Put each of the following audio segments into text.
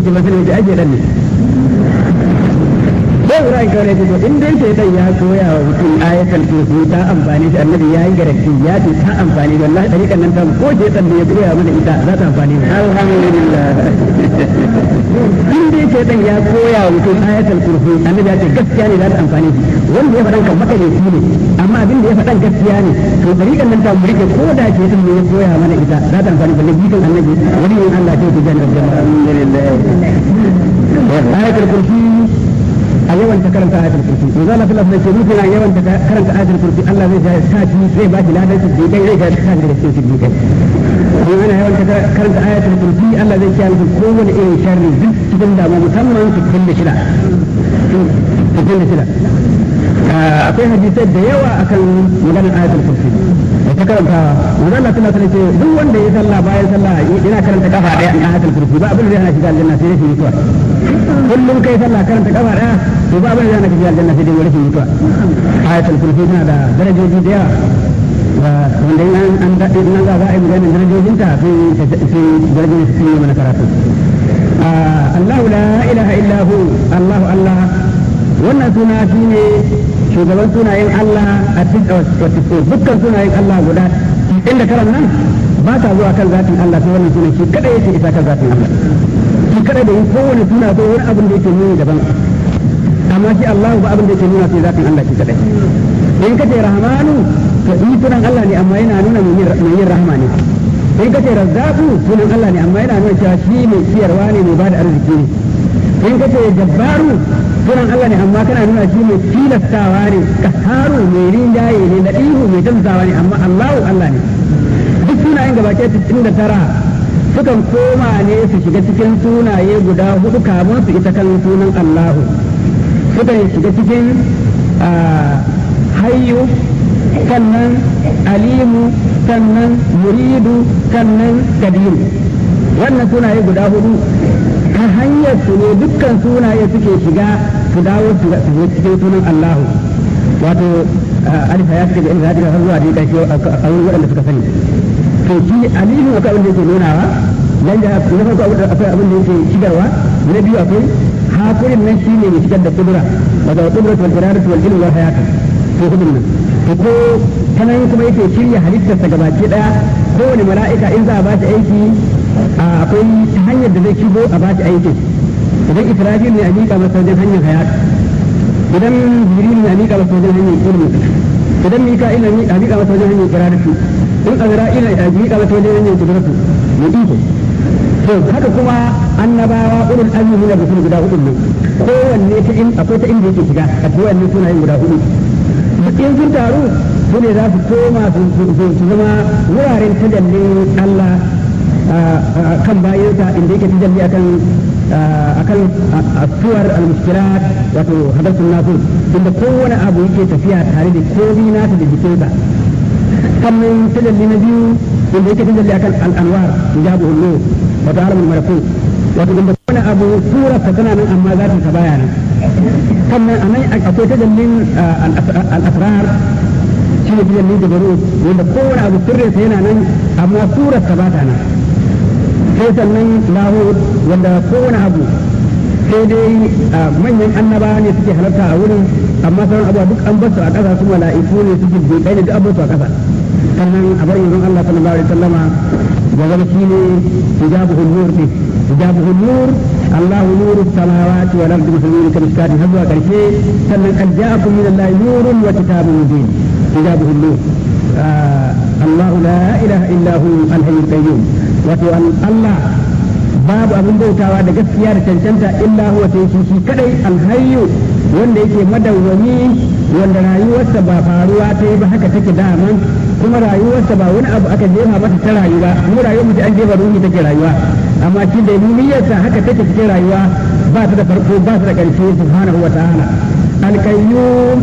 ce ba sai da ake dan ne sai Ibrahim kawai ce in dai sai dan ya koya wa mutum ayatul kursi ta amfani shi annabi ya yi garanti ya ce ta amfani wallahi dariƙan nan ta ko ce dan ya koya mana ita za ta amfani alhamdulillah in dai sai dan ya koya wa mutum ayatul kursi annabi ya ce gaskiya ne za ta amfani shi wanda ya faɗan kan makaleci ne amma abin da ya faɗan gaskiya ne to dariƙan nan ta murike ko da ce dan ya koya mana ita za ta amfani balle bitan annabi wani yin Allah ce ta jannar alhamdulillah ayatul kursi a yawan ta karanta ayatul kursi to zalla fil afdal ce mutum na yawan ta karanta ayatul kursi Allah zai ja sa shi zai ba shi ladan shi dai zai ga sa da cikin shi kai ko ana yawan ta karanta ayatul kursi Allah zai kiyaye mutum kowane irin sharri duk cikin damu musamman su cikin da shida cikin da shida akwai hadisai da yawa akan maganar ayatul kursi da ta karanta manzo Allah sallallahu alaihi wasallam duk wanda ya sallah bayan sallah yana karanta kafa daya a ayatul kursi ba abin da zai hana shiga aljanna sai dai mutuwa kullum kai sallah karanta kafa daya to ba abin da zai hana shiga aljanna sai dai rashin mutuwa ayatul kursi tana da darajoji da yawa wanda in an daɗe in an za a yi maganin darajojinta sai darajojin su yi mana karatu Allahu la ilaha illa hu Allahu Allah wannan suna shine shugaban sunayen Allah a cikin dukkan sunayen Allah guda inda karan nan ba ta zuwa kan zatin Allah sai wannan sunan shi kada yake isa kan zatin Allah shi kada da yin kowane suna ko wani abin da yake nuni daban amma shi Allah ba abin da yake nuna sai zatin Allah shi kadai in kace rahmanu to ni sunan Allah ne amma yana nuna mai yin rahama ne in kace razzaqu sunan Allah ne amma yana nuna cewa shi mai ciyarwa ne mai bada arziki ne in kace jabbaru sunan Allah ne amma kana nuna shi mai tilastawa ne kaharu mai rinjaye ne da ihu mai tamsawa ne amma Allahu Allah ne duk sunayen gaba ke da tara sukan koma ne su shiga cikin sunaye guda hudu kamun su ita kan sunan Allahu sukan shiga cikin hayyu sannan alimu sannan muridu sannan kadiru wannan sunaye guda hudu ta hanyar su ne dukkan sunaye suke shiga su dawo su cikin sunan Allahu wato alifa ya shiga inda zai har zuwa dai kashi a wurin waɗanda suka sani to shi alimu akwai abin da yake nunawa dan da na farko akwai abin da yake shigarwa na biyu akwai hakurin nan shine mai shigar da kudura wato kudura wal iradatu wal ilmu wal hayatu to hudun nan to ko ta nan kuma yake shirya halittarsa gabaki daya kowane mala'ika in za a ba shi aiki akwai ta hanyar da zai shigo a ba shi aikin idan israfil ne a miƙa masa wajen hanyar hayat idan jibril ne a miƙa masa wajen hanyar ilmi idan mika'il ne a miƙa masa wajen hanyar iradatu in azra'il ne a miƙa masa wajen hanyar kudratu ne iko to haka kuma annabawa ulul azmi na bisul guda hudu ne kowanne ta in akwai ta inda yake shiga a cikin wannan sunayen guda hudu duk in sun taru su ne za su koma su zama wuraren tajallin Allah kan bayansa inda yake tajalli akan akan asuwar al-mushkilat wato hadathun nasu inda kowane abu yake tafiya tare da komi nasa da jikinsa sannan tajalli na biyu inda yake tajalli akan al-anwar hijabu hullu wato alamul malakut wato inda kowane abu surarsa tana nan amma zatin sa baya nan sannan anan akwai tajallin al-asrar shi ne tajalli da baro wanda kowane abu sirrinsa yana nan amma surarsa ba ta nan sai sannan lahud wanda kowane abu sai dai manyan annaba ne suke halarta a wurin amma sauran abuwa duk an basu a ƙasa su mala'iku ne suke bai ne duk an basu a ƙasa sannan a bar yanzu Allah sallallahu alaihi wasallama da zama shi ne hijabuhul nur ne hijabuhul nur الله نور السماوات والارض مثل نور كمشكات هزوا كرشي سنن قد جاءكم من الله نور وكتاب مبين حجابه النور آه الله لا اله الا هو الحي القيوم wato Allah babu abin bautawa da gaskiya da cancanta illa huwa sai shi shi kadai alhayyu wanda yake madawwami wanda rayuwarsa ba faruwa ta yi ba haka take daman kuma rayuwarsa ba wani abu aka jefa mata ta rayuwa mu rayuwar mu an jefa ruhi take rayuwa amma shi da niyyarsa haka take cikin rayuwa ba ta da farko ba ta da ƙarshe subhanahu wa ta'ala alqayyum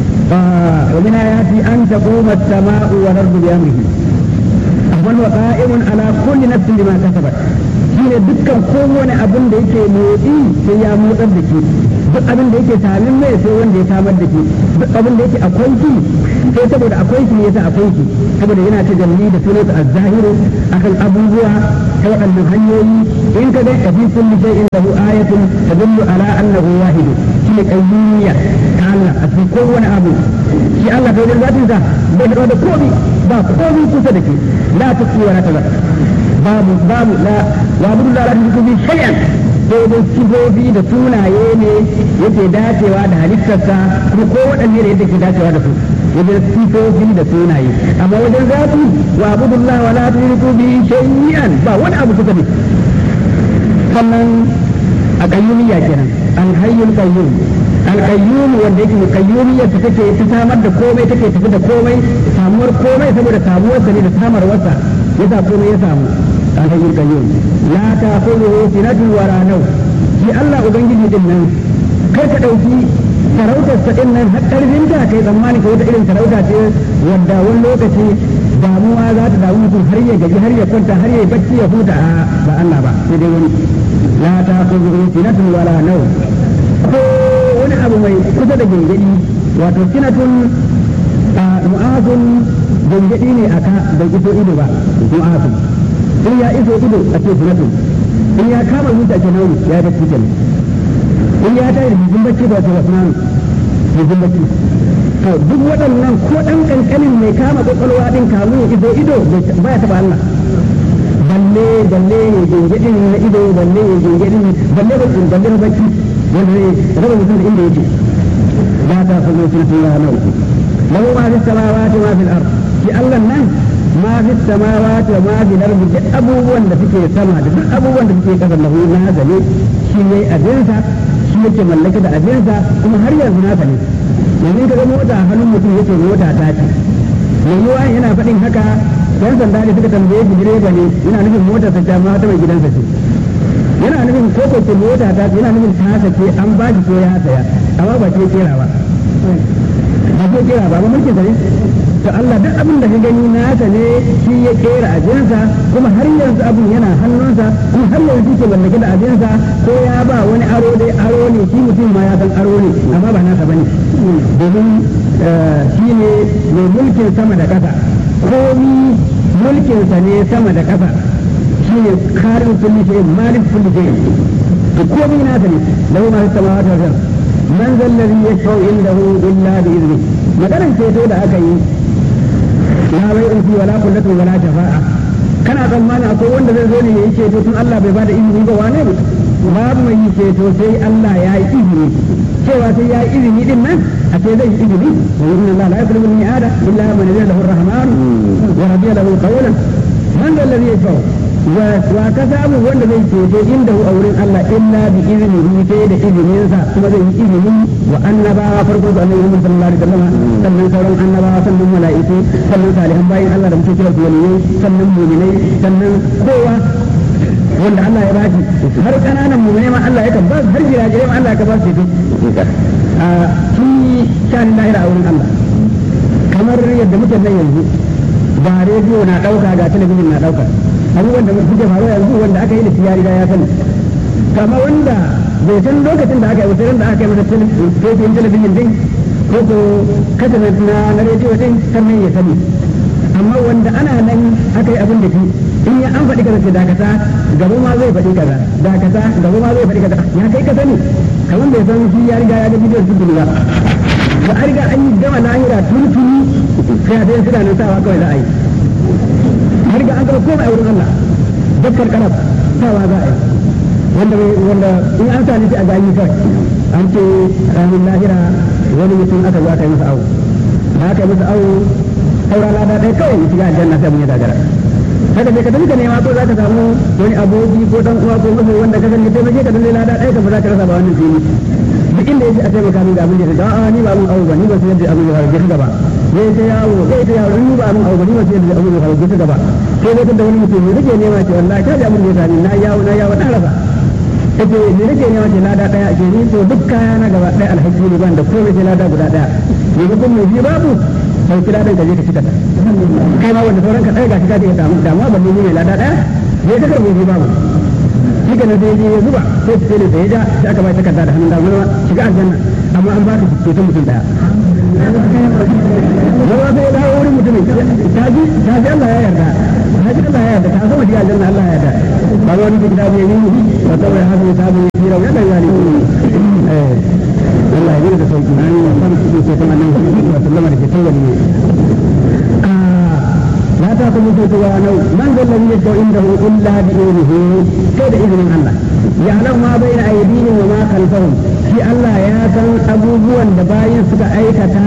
ومن آياته أن تقوم السماء والأرض بأمره وهو قائم على كل نفس بما كسبت shine dukkan kowane abin da yake motsi sai ya motsar da ke duk abin da yake samin mai sai wanda ya samar da ke duk abin da yake akwai shi sai saboda akwai shi ne yasa akwai shi saboda yana ta jalli da sunansa az-zahiru akan abubuwa ta waɗannan hanyoyi in ka ga fi kulli shay'in lahu ayatun tadullu ala annahu wahid shi ne qayyumiyya ta Allah a cikin kowane abu shi Allah kai zatin sa bai da da komi ba komi kusa da ke la tuqi wa la tazar babu babu la wa budu la tuqi bi shay'an sai dai sifofi da sunaye ne yake dacewa da halittarsa kuma ko waɗanne da yadda ke dacewa da su wajen sifofi da sunaye amma wajen zafi wa abudullah wa la tushriku bi shay'an ba wani abu kuka ne sannan a qayyumiyya kenan al hayyul qayyum al qayyum wanda yake qayyumiyya ta take ta samar da komai take tafi da komai samuwar komai saboda samuwar sa ne da samarwarsa yasa komai ya samu al hayyul qayyum la ta'khudhuhu sinatun wa la nawm shi Allah ubangiji din nan kai ka dauki sarautar sa din nan har karfin ta kai tsammani ko wata irin sarauta ce wanda wani lokaci damuwa za ta damu mutum har ya gaji har ya kwanta har ya bacci ya huta a ba Allah ba sai dai wani la ta khudhu sinatun wala naw ko wani abu mai kusa da gengedi wato sinatun mu'azun gengedi ne aka bai iso ido ba mu'azun in ya iso ido a ce sinatun in ya kama zuciya ke nauni ya yi bacci kenan in ya tayi da jijin bacci ba ta wasu nanu jijin bacci to duk waɗannan ko ɗan ƙanƙanin mai kama ƙwaƙwalwa ɗin kamu ya ido ido ba ya taɓa Allah balle balle ya gengedin na ido balle ya gengedin balle ba in balle bacci wanda zai raba mutum da inda yake ba ta fazo sun sun ya nau lahu ma fi samawati ma fil ard shi Allah nan ma fi samawati wa ma fil ard duk abubuwan da suke sama da duk abubuwan da suke kasa lahu na zane shi ne abinsa shi yake mallake da abinsa kuma har yanzu nasa ne yanzu ka ga mota a hannun mutum yake mota ta ce mai yiwa yana faɗin haka yan sanda ne suka tambaye shi direba ne yana nufin motar ta ma ta mai gidansa ce yana nufin ko ko ce mota ta ce yana nufin ta ce an ba shi ko ya saya amma ba ce kera ba ba ce kera ba ba mulkin sa ne to Allah duk abin da ka gani nasa ne shi ya kera abinsa kuma har yanzu abin yana hannunsa kuma har yanzu ke mallake da abinsa ko ya ba wani aro dai aro ne shi mutum ma ya san aro ne amma ba nasa bane domin shi ne mai mulkin sama da ƙasa komi mulkinsa ne sama da ƙasa shi ne karin kulli shi malik kulli shi to komi nasa ne lahu ma fi samawati wal ard man zal ladhi yashfa'u indahu illa bi idni maganar ceto da aka yi la bai'un fi wala kullatun wala shafa'a kana tsammani akwai wanda zai zo ne ya yi ceto tun Allah bai bada izini ba wane ne babu mai yi ceto sai Allah ya yi izini cewa sai ya yi izini din nan a ce zai yi izini wa inna Allah la yakulu min ada illa man yadda lahu ar-rahman wa radiya lahu qawlan man da alladhi yashfa'u wa wa ka samu wanda zai ceto inda a wurin Allah illa bi iznihi sai da izininsa kuma zai yi izini wa annabawa farko da annabi Muhammad sallallahu alaihi wasallam sannan sauran annabawa sannan mala'iku sannan salihan bayin Allah da muke kira su waliyai sannan mu'minai sannan kowa wanda Allah ya bashi har kananan mu ma Allah ya kan ba har jirajirai ma Allah ya ba su ceto a shi shanin lahira a wurin Allah kamar yadda muke nan yanzu ba rediyo na dauka ga talabijin na dauka abubuwan da suke faruwa yanzu wanda aka yi da shi ya riga ya sani kama wanda bai san lokacin da aka yi wata da aka yi masa telefijin talabijin din ko ko kasa na na rediyo din sannan ya sani amma wanda ana nan aka yi abin da shi in ya an faɗi kaza ce dakata gaba ma zai faɗi kaza dakata gaba ma zai faɗi kaza ya kai ka sani kamar bai san shi ya riga ya ga bidiyon su ba ba a riga an yi gama lahira tun tuni sai a sai suna nan sawa kawai za a yi a riga an gama komai a wurin Allah dakkar karab sawa za a yi wanda wanda in an sa shi a gani kawai an ce ranar lahira wani mutum aka zo aka yi masa awo da aka yi masa awo saura lada ɗaya kawai ya shiga aljanna sai mun yi dagara haka bai ka dinka nema ko za ka samu wani aboki ko dan uwa ko mafi wanda ka san mutum je ka dinga lada ɗaya ka ba za ka rasa ba wannan fili duk inda yake a taimaka min da abin da ya a ni ba mun awo ba ni ba sai yadda abin da ya gaba zai ta yawo zai ta yawo ni ba mun awo ba ni ba sai yadda abin da ya gaba sai dai da wani mutum ne rike nema ce wallahi ka ji abin da ya sani na yawo na yawo na rasa kace ni nake ne wace lada daya ke ni to duk kaya na gaba daya alhaji ne ban da komai sai lada guda daya ni ga kun mai babu sai kira dan gaje ka cika ta kai ma wanda sauran ka daya gashi ka je damu damuwa ban ni ne lada daya ne ta karbo ni babu shi kana dai ya zuba sai su ne sai ja sai aka bai takarda da hannun dama shiga aljanna amma an ba ta ceton mutum daya zama sai ya dawo wurin mutumin ta ji ta ji Allah ya yarda haka Allah ya yarda ka zama shiga aljanna Allah ya yarda ba wani kitabu ya yi wa tawai haka ya sabu ya fira wannan yani eh Allah ya yi da sauki na ne san su ke kuma nan wa sallama da ke tawali لا تأخذ فتوى من ذا الذي يشفع عنده إلا بإذنه كيد إذن الله يعلم ما بين أيديهم وما خلفهم في الله يا كان أبوبوا دباين سكا أيكتا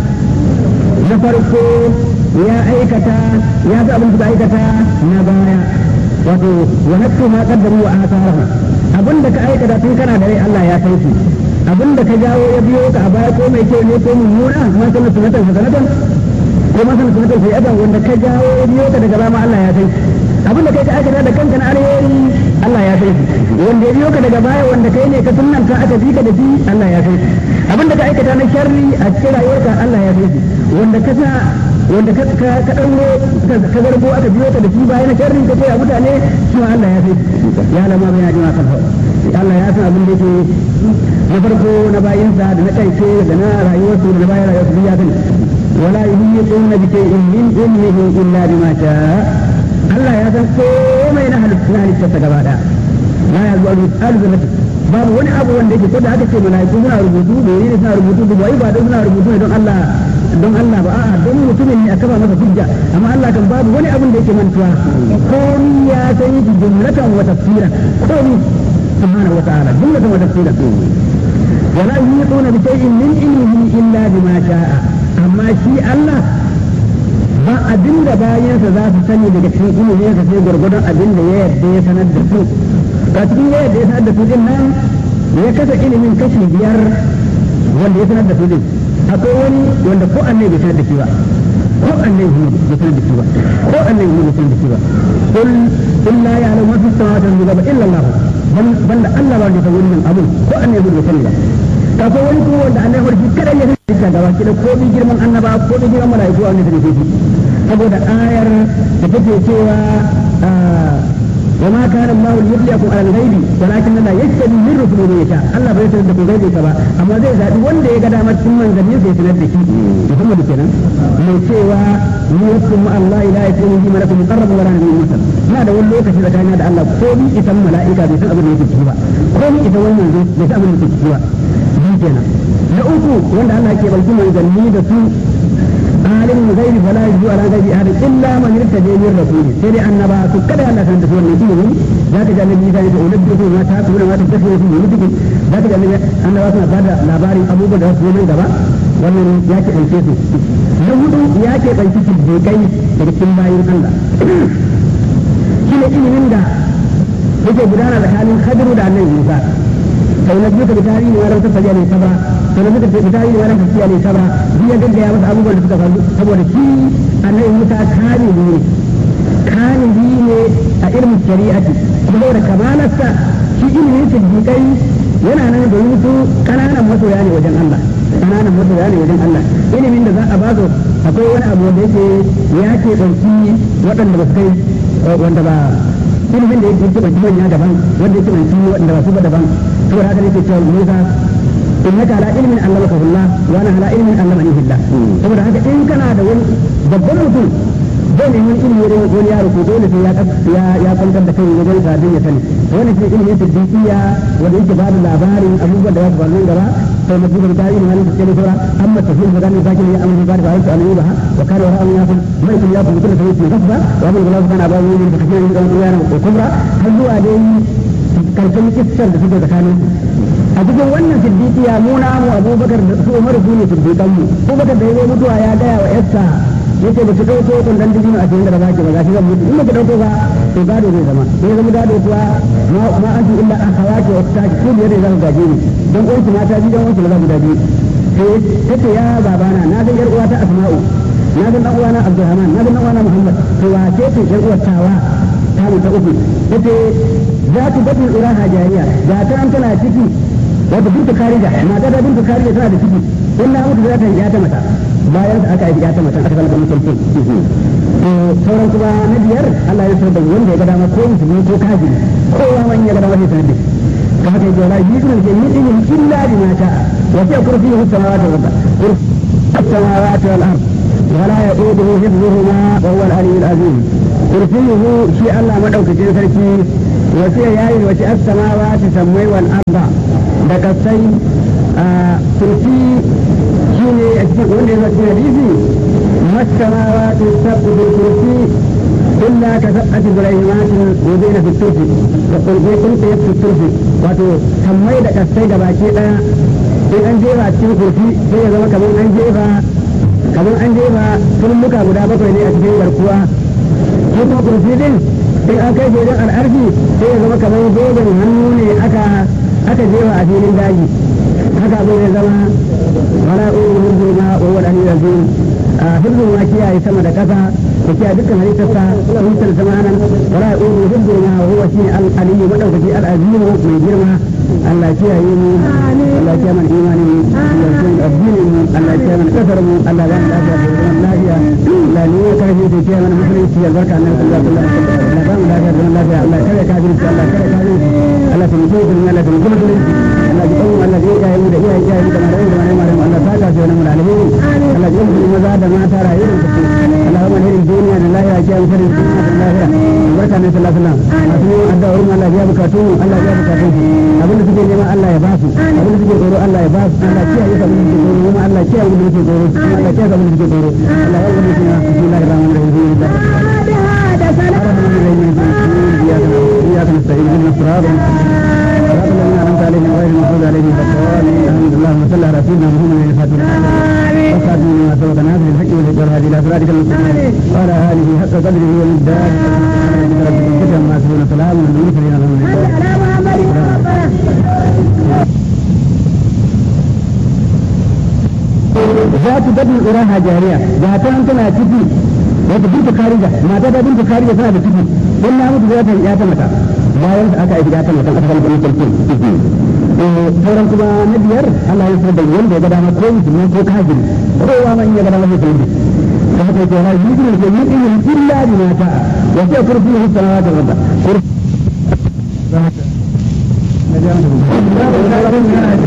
نفرقو يا أيكتا يا أبو سكا أيكتا نبايا wato wa nakku ma qaddaru wa atharha abin da ka aikata tun kana da rai Allah ya san shi abin da ka jawo ya biyo ka a baya ko mai kyau ne ko mummuna ma sanar sunatan hasanatan ko ma sanar sunatan sayyatan wanda ka jawo ya biyo ka daga bama Allah ya san shi abin da kai ka aikata da kanka na alheri Allah ya san shi wanda ya biyo ka daga baya wanda kai ne ka sunnanta aka bi ka da shi Allah ya san shi abin da ka aikata na sharri a cikin rayuwarka Allah ya san shi wanda ka sa wanda ka ka ka dauro ka garbo aka biyo ka da shi bayan sharri ka ce a mutane shi ma Allah ya san shi ya lama bai jima kan Allah ya san abin da yake na farko na bayinsa da na ƙarshe da na rayuwarsu da na bayan rayuwarsu ya sani wala yuhiquna bi shay'in min ilmihi illa bima sha'a Allah ya san komai na halittarsa gaba daya la ya zuwa alzamati babu wani abu wanda yake ko da aka ce mala'iku suna rubutu da ne suna rubutu da wai ba don suna rubutu ne don Allah don Allah ba a'a don mutumin ne aka ba masa hujja amma Allah kan babu wani abin da yake mantuwa komai ya san shi jumlatan wa tafsiran komai subhanahu wa ta'ala jumlatan wa tafsiran ولا يحيطون بشيء من علمه إلا بما شاء أما شيء الله ba abin da bayansa za su sani daga cikin ilimin sa sai gwargwadon abin da ya yarda ya sanar da su ga cikin ya yarda ya sanar da su din nan ya kasa ilimin kashi biyar wanda ya sanar da su din akwai wani wanda ko annai bai sanar da shi ba ko annai bai sanar da shi ba ko annai bai sanar da shi ba kul illa ya'lamu ma fi samawati wal ardi illa Allah banda Allah ba da ta wannan abun ko annai bai sani ba akwai wani kuma wanda annai shi kadai ya sani da gaba da komai girman annaba ko da girman mala'iku a wannan da shi saboda ayar da take cewa وما كان الله ليطلعكم على الغيب ولكن الله يجتبي من رسله من يشاء الله bai sanar da ku gaibe ka ba amma zai zabi wanda ya ga dama cikin manzanni sai sanar da shi Muhammad kenan mai cewa ni yakum Allah ila yakunu bi malakum muqarrab wala nabiyyun mursal ina da wani lokaci tsakanin da Allah ko ni isan mala'ika bai san abin da yake ciki ba ko ni isan wani manzo bai san abin da yake ciki ba bi kenan na uku wanda Allah ke balki manzanni da su عالم الغيب فلا يجوز على غيب احد الا من ارتدى من رسوله سيدي ان با كذا الله كان تسوى النبي ذاك جعل النبي ذلك انبئكم ما تاكلون ما تستكبرون في بيوتكم ذاك جعل النبي ان با سنا بعد labari abubuwan da su mai gaba wannan ya ke ɗauke su na hudu ya ke ɗauki siddiƙai daga cikin bayan Allah shi ne ilimin da yake gudana tsakanin hadiru da annabi Musa sau na biyu ka bi tarihi wa ran tafiya ne sabra to da muka tafi tarihi wa ran tafiya ne sabra duk ya gaggaya masa abubuwan da suka faru saboda shi annabi Musa kanibi ne kanibi ne a ilmin shari'ati kuma saboda kamalarsa shi ilimin siddiƙai yana nan da su kananan masoya ne wajen Allah kananan masoya ne wajen Allah ilimin da za a ba su akwai wani abu da yake ya ke ɗauki waɗanda ba su kai wanda ba ilimin da yake banci manya daban wanda yake banci waɗanda ba su ba daban saboda haka nake cewa Musa innaka ala ilmin allamaka billah wa ana ala ilmin allamani billah saboda haka in kana da wani babban mutum zai nemi ilimi wurin wani yaro ko dole sai ya ya kwantar da kai wajen sabin ya sani wani shi ilimin siddiqiya wanda yake ba da labarin abubuwan da za su faru gaba sai na buga da ilimin da ke da amma tafsir da zan sake ya amma ba da wasu annabi ba wa kana wa an yafu mai kun yafu mutum da yake gaba wa mun gaba kana ba mun da kake da yana ko kubra har zuwa dai karshen kissar da suke tsakanin a cikin wannan siddiqiya mu na mu abubakar da su umar su ne siddiqan mu abubakar da ya zo mutuwa ya gaya wa yarsa yace ba ki dauko kun dan dijino a cikin da ba ki ba gashi zan mutu in ba ki dauko ba to gado zai zama sai zama gado kuwa ma ma antu illa an hawaki wa taki ko biyar da zan gaje ni dan uwanki mata biyu dan uwanki maza guda biyu sai tace ya babana na ga yar uwata asma'u na ga dan uwana abdurrahman na ga dan uwana muhammad to wa ce ce yar uwar tawa ta mu ta uku tace za ta batin uraha jariya ga ta an tana ciki wata bintu karija mata ta bintu karija tana da ciki in na mutu za ta yi ta mata bayan da aka yi ta mata aka kalmar musulci to sauran kuma na biyar Allah ya da wanda ya ga dama ko musulmi ko kafiri kowa man ya ga dama sai sanar da shi ka haka yake wala yi sunan ke min ilmin illa bi ma sha'a wa fi kursiyyi samawati wal ard kursiyyi samawati wal ard ولا يؤوده حفظهما وهو العلي العظيم كرسيه شيء الله مدوك سركي وسيا ياي وشي السماوات سمي والأرض دكسي آه كرسي شيء أشتي قول لي وشي حديثي ما السماوات السبع بالكرسي إلا كسبعة بريمات وزين في الترس وقل في كنت في الترس واتو سمي دكسي دباكي in an jefa cikin kurfi sai ya zama kamar an jefa kamar an jefa turmuka guda bakwai ne a cikin garkuwa ko kuma kurfi din in an kai wajen al'arfi sai ya zama kamar zoben hannu ne aka aka jefa a filin daji haka abin ya zama wala uru hurzu ma wa wal aliyu azim hurzu ma kiyaye sama da kasa da kiyaye dukkan halittarsa halittar zamanan wala uru hurzu ma wa huwa shi al aliyu madaukaki al azim mai girma Allah kiyaye mu Allah kiyaye mana imanin mu Allah kiyaye addinin mu Allah kiyaye mana kasar mu Allah ba mu lafiya da zaman lafiya Allah ne ya karfi da kiyaye mana musulunci ya barka annabi sallallahu alaihi wasallam Allah ba mu lafiya da zaman lafiya Allah kare kafirci Allah kare kafirci Allah ta mutu da Allah ta mutu musulunci Allah ji kawo Allah ya kiyaye mu da iyaye kiyaye mu da malamin da malamin Allah ta ka sai mu alheri Allah ji mu maza da mata rayuwar su Allah ma hirin duniya da lahira kiyaye mu farin duniya da lahira barka annabi sallallahu alaihi wasallam masu yin addu'a wurin Allah ya bukatu Allah ya bukatu abin da suke nema Allah ya basu abin da suke tsoro Allah ya basu Allah kiyaye sabon da suke tsoro kuma Allah kiyaye abin da suke tsoro kuma Allah kiyaye sabon da suke tsoro Allah ya wani suna bismillahir rahmanir rahim إياك نستعين اهدنا الصراط صراط الذين أنعمت عليهم غير المغضوب عليهم ولا الضالين آمين اللهم صل على سيدنا محمد الفاتح وخاتم لما سبق ناصر الحق والهدى والهادي إلى صراطك المستقيم وعلى آله حق قدره والمقدار سبحان ربك رب العزة عما يصفون سلام على المرسلين الحمد لله za ta dabin uraha jariya ga ta an tana ciki wata binta karija mata ta binta karija tana da ciki don na mutu zata ya ta mata bayan aka aiki ta mata aka kalli kuma sarki sauran kuma na biyar Allah ya sanar da wanda ya ga dama ko musulmi ko kafiri kowa ma in ya ga dama zai sanar da haka yake wani yukin ke yin ilmin illa bi mata wa sai kurfi hu samawati wa arda